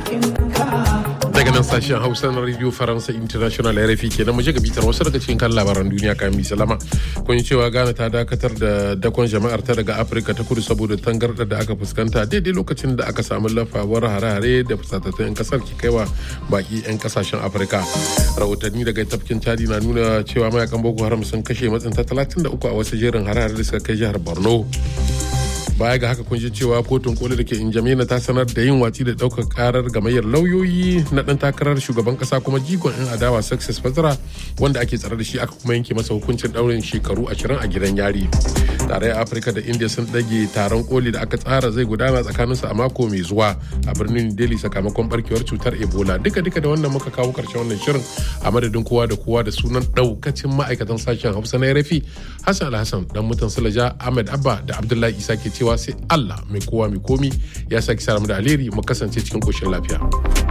daga nan sashen hausa na radio faransa international rfi kenan mu je ga bitar wasu daga cikin kan labaran duniya kayan mi salama kun cewa ghana ta dakatar da dakon jama'ar ta daga afirka ta kudu saboda tangarda da aka fuskanta daidai lokacin da aka samu lafawar hare-hare da fusatattun 'yan kasar ke kaiwa baki 'yan kasashen afirka rahotanni daga tafkin chadi na nuna cewa mayakan boko haram sun kashe matsinta 33 a wasu jerin hare-hare da suka kai jihar borno baya ga haka kun ji cewa kotun koli da ke injamena ta sanar da yin watsi da daukar karar gamayyar lauyoyi na dan takarar shugaban kasa kuma jigon yan adawa success fatara wanda ake tsare da shi aka kuma yanke masa hukuncin daurin shekaru ashirin a gidan yari tarayyar afirka da india sun dage taron koli da aka tsara zai gudana tsakaninsu a mako mai zuwa a birnin delhi sakamakon barkewar cutar ebola duka duka da wannan muka kawo karshen wannan shirin a madadin kowa da kowa da sunan daukacin ma'aikatan sashen hausa na rafi hassan alhassan dan mutan sulaja ahmed abba da abdullahi isa ke cewa sai allah mai kowa mai komi ya sake sa da alheri mu kasance cikin koshin lafiya.